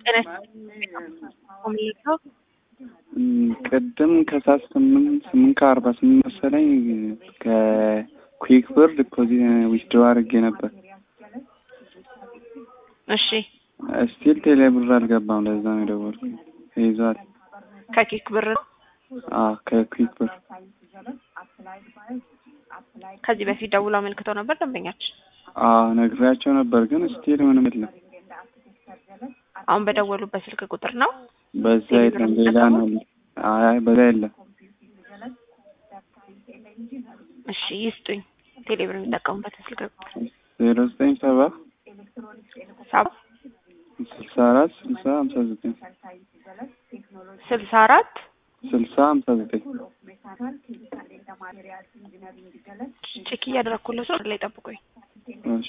አምልከው ቅድም ከሰዓት ስምንት ስምንት ከአርባ ስምንት መሰለኝ ከኩዊክ ብር ዲፖዚት ዊዝድሮ አድርጌ ነበር። እሺ ስቲል ቴሌ ብር አልገባም። ለዛ ነው የደወልኩት። ይዟል። ከኪክ ብር አዎ ከኩዊክ ብር ከዚህ በፊት ደውሎ አመልክተው ነበር ደንበኛችን። አዎ ነግሬያቸው ነበር፣ ግን ስቲል ምንም የለም። አሁን በደወሉበት ስልክ ቁጥር ነው። በዛ የለም፣ ሌላ ነው። አይ በዛ የለም። እሺ ይስጡኝ። ቴሌብር የሚጠቀሙበትን ስልክ ቁጥር ዜሮ ዘጠኝ ሰባ ሰባ ስልሳ አራት ስልሳ ሀምሳ ዘጠኝ ስልሳ አራት ስልሳ ሀምሳ ዘጠኝ ቼክ እያደረኩለት ነው። ላይ ጠብቁኝ። እሺ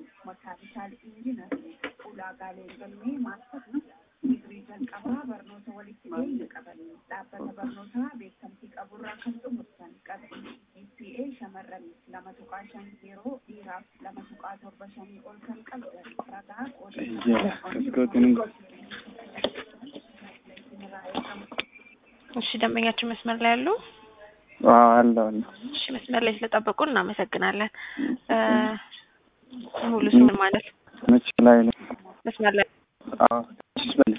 እሺ ደንበኛችን መስመር ላይ ያሉ አለ አለ እሺ መስመር ላይ ስለጠበቁ እናመሰግናለን። ሙሉ ስም ማለት መች ላይ ነው? መስመር ላይ አዎ ገመችስ በላይ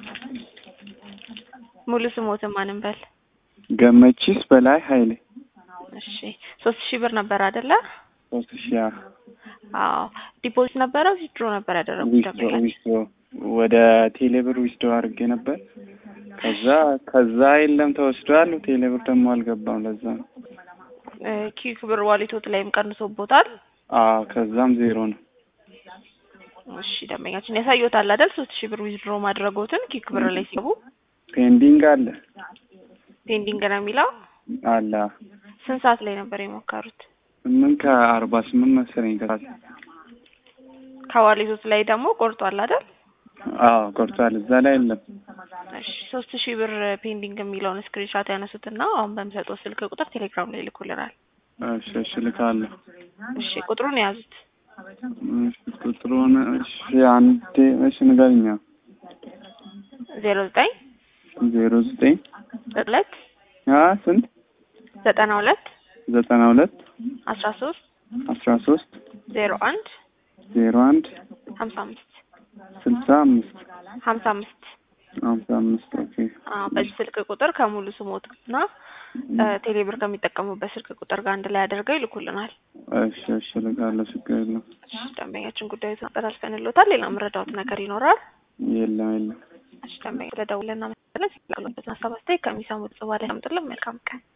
ሙሉ ስሞትን ማንም በል ገመችስ በላይ ኃይሌ እሺ ሶስት ሺህ ብር ነበር አይደለ? ሶስት ሺህ አዎ ዲፖዚት ነበረ ዊዝድሮ ነበር ያደረጉት ዊዝድሮ ደንበኛችን። ዊዝድሮ ወደ ቴሌብር ዊዝድሮ አድርጌ ነበር። ከዛ ከዛ የለም ተወስዷል። ቴሌብር ደግሞ አልገባም። ለዛ ነው። እ ኪክ ብር ዋሌቶት ላይም ቀንሶቦታል። አዎ ከዛም ዜሮ ነው። እሺ ደንበኛችን ያሳየዎታል አይደል? ሶስት ሺህ ብር ዊዝድሮ ማድረጎትን ኪክ ብር ላይ ሲገቡ ፔንዲንግ አለ ፔንዲንግ ነው የሚለው። አለ ስንት ሰዓት ላይ ነበር የሞከሩት? ስምንት ከአርባ ስምንት መሰለኝ ከሰዓት ከዋሌቶት ላይ ደግሞ ቆርጧል አይደል? አዎ ቆርጧል። እዛ ላይ የለም። እሺ ሶስት ሺህ ብር ፔንዲንግ የሚለውን ስክሪንሻት ያነሱትና አሁን በምሰጠው ስልክ ቁጥር ቴሌግራም ላይ ይልኩልናል። እሺ እሺ ልካለሁ። እሺ ቁጥሩን የያዙት እሺ ቁጥሩን እሺ አንዴ እሺ ንገሪኛ። ዜሮ ዘጠኝ ዜሮ ዘጠኝ ሁለት አ ስንት ዘጠና ሁለት ዘጠና ሁለት አስራ ሶስት አስራ ሶስት ዜሮ አንድ ዜሮ አንድ ሀምሳ አምስት ስልሳ አምስት ሀምሳ አምስት ሀምሳ አምስት ኦኬ አዎ በዚህ ስልክ ቁጥር ከሙሉ ስሞት እና ቴሌብር ከሚጠቀሙበት ስልክ ቁጥር ጋር አንድ ላይ አድርገው ይልኩልናል። እሺ እሺ ልካለሁ። ችግር የለም። እሺ ደንበኛችን ጉዳዩ ተጠላልፈንሎታል። ሌላ መረዳዎት ነገር ይኖራል? የለም የለም። እሺ ደንበኛ ስለደውልና መሰለን ሲላሉበትን ሀሳብ አስተያየት ከሚሰሙት ጽባ ላይ ያምጥልን። መልካም ቀን